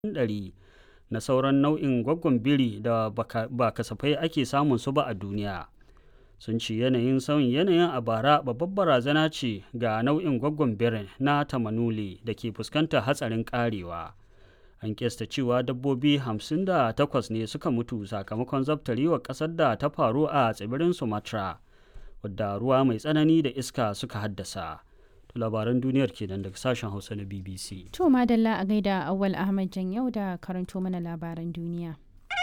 ɗari na sauran nau'in gwaggon biri da ba kasafai ake samun su ba a duniya sun ce yanayin sauyin yanayin a bara babbar barazana ce ga nau'in gwaggon birin na tamanuli da ke fuskantar hatsarin karewa an kesta cewa dabbobi 58 ne suka mutu sakamakon zabtarewar ƙasar da ta faru a tsibirin sumatra wadda ruwa mai tsanani da iska suka haddasa labaran duniyar kenan daga sashen hausa na bbc To madalla a gaida Awal Ahmad Jan yau da karanto mana labaran duniya.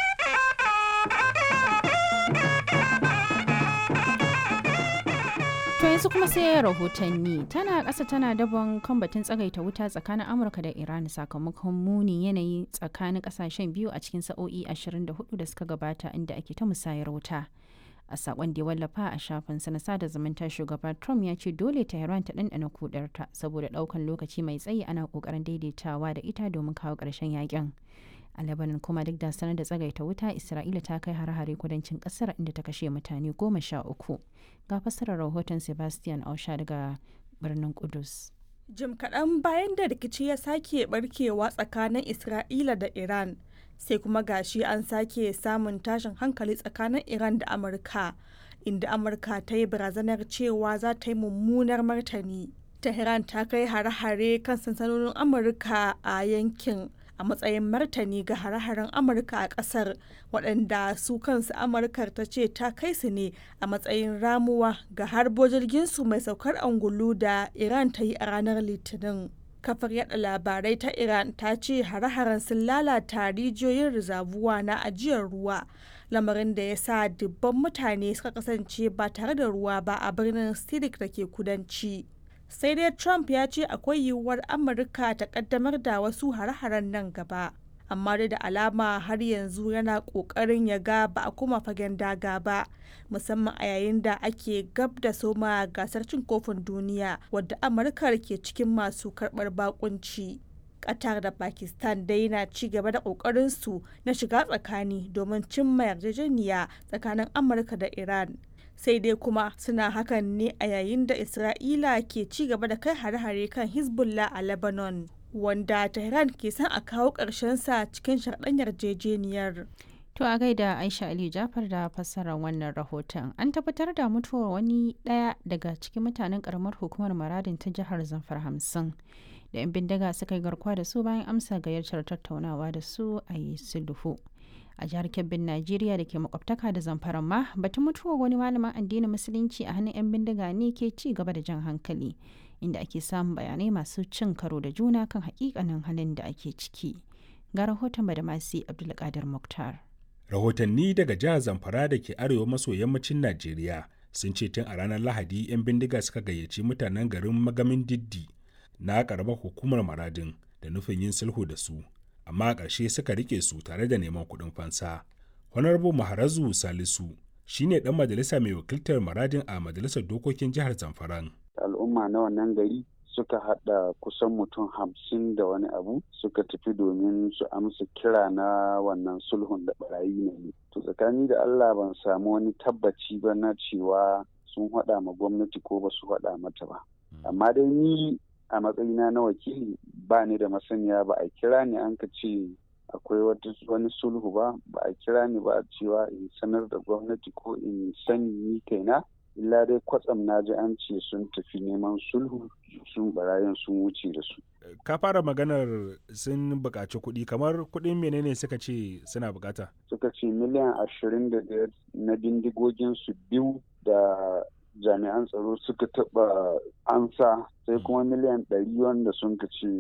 To yanzu kuma sai rahotanni tana ƙasa tana dabon kan batun tsagaita wuta tsakanin Amurka da Iran sakamakon muni yanayi tsakanin ƙasashen biyu a cikin sa'o'i 24 da suka gabata inda ake ta musayar wuta. a sakon da ya wallafa a shafinsa na sada zumunta shugaba trump ya ce dole tehran ta ɗanɗana kudarta saboda ɗaukan lokaci mai tsayi ana ƙoƙarin daidaitawa da ita domin kawo ƙarshen yakin a lebanon kuma duk da sanar da tsagaita wuta isra'ila ta kai har-hare kudancin ƙasar inda ta kashe mutane goma sha uku ga fassarar rahoton sebastian ausha daga birnin kudus jim kaɗan bayan da rikici ya sake barkewa tsakanin isra'ila da iran sai kuma gashi an sake samun tashin hankali tsakanin iran da amurka inda amurka ta yi barazanar cewa za ta yi mummunar martani tehran ta kai hare-hare kan sansanonin amurka a yankin a matsayin martani ga hare-haren amurka a kasar waɗanda su kansu amurkar ta ce ta kai su ne a matsayin ramuwa ga harbo jirginsu mai saukar angulu da iran ta yi a ranar litinin kafar yada labarai ta iran ta ce hare-haren sun lalata rijiyoyin rizabuwa na ajiyar ruwa lamarin da ya sa dubban mutane suka kasance ba tare da ruwa ba a birnin sidik da ke kudanci sai dai trump ya ce akwai yiwuwar amurka ta kaddamar da wasu hare-haren nan gaba amma dai da alama har yanzu yana kokarin ya ga ba a kuma fagen daga ba musamman a yayin da ake gab da soma gasar cin kofin duniya wadda amurka ke cikin masu karbar bakunci qatar da pakistan dai na ci gaba da kokarin su na shiga tsakani domin cimma yarjejeniya tsakanin amurka da iran sai dai kuma suna hakan ne a yayin da isra'ila ke ci gaba da kai hare-hare kan hezbollah a lebanon wanda Tehran ke son a kawo sa cikin sharɗan yarjejeniyar. To a gaida Aisha Ali Jafar da fassarar wannan rahoton. An tabbatar da mutuwar wani ɗaya daga cikin mutanen ƙaramar hukumar Maradin ta jihar Zamfar hamsin. Da 'yan bindiga suka yi garkuwa da su bayan amsa gayyatar tattaunawa da su a yi sulhu. A jihar Kebbin Najeriya da ke makwabtaka da Zamfara ma batun mutuwar wani malamin addinin Musulunci a hannun 'yan bindiga ne ke ci gaba da jan hankali. inda ake samun bayanai masu cin karo da juna kan hakikanin halin da ake ciki ga rahoton badamasi abdulkadir muktar rahotanni daga jihar zamfara da ke arewa maso yammacin najeriya sun ce tun a ranar lahadi 'yan bindiga suka gayyaci mutanen garin magamin diddi na karamar hukumar maradin da nufin yin sulhu da su amma a ƙarshe suka rike su tare da neman kuɗin fansa honorable maharazu salisu shine ɗan majalisa mai wakiltar maradin a majalisar dokokin jihar zamfaran al'umma na wannan gari suka hada kusan mutum hamsin da wani abu suka tafi domin su amsa kira na wannan sulhun da barayi ne to tsakani da allah ban samu wani tabbaci ba na cewa sun hada ma gwamnati ko ba su hada mata ba amma dai ni a matsayina na wakili ba ni da masaniya ba a kira ni an ka ce akwai wani sulhu ba ba a kira ni ba cewa in sanar da gwamnati ko in sani ni kaina illa dai kwatsam na ji an ce sun tafi neman sulhu sun barayin sun wuce da su. Ka fara maganar sun buƙaci kuɗi kamar kuɗin menene suka ce suna buƙata? Suka ce miliyan ashirin da ɗaya na bindigogin su biyu da jami'an tsaro suka taɓa ansa sai kuma miliyan ɗari wanda sun ka ce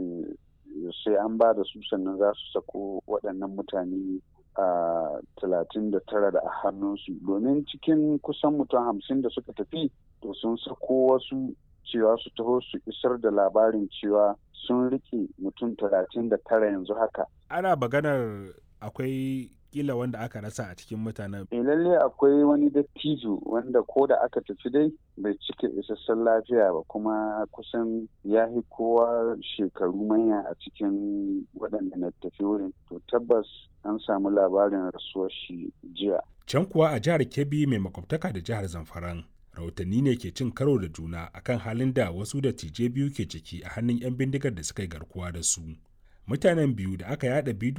sai an ba da su sannan za su sako waɗannan mutane a talatin da tara da a hannunsu domin cikin kusan mutum hamsin da suka tafi to sun sako wasu cewa su taho su isar da labarin cewa sun rike mutum talatin da tara yanzu haka ana maganar akwai kila wanda aka rasa a cikin mutanen. E lalle akwai wani dattijo wanda ko da aka tafi dai bai cika isassun lafiya ba kuma kusan ya fi kowa shekaru manya a cikin waɗanda na tafi wurin. To tabbas an samu labarin rasuwar shi jiya. Can kuwa a jihar Kebbi mai makwabtaka da jihar Zamfaran. Rahotanni ne ke cin karo da juna akan halin da wasu da tije biyu ke ciki a hannun 'yan bindigar da suka yi garkuwa da su. mutanen biyu da aka yada bidiyo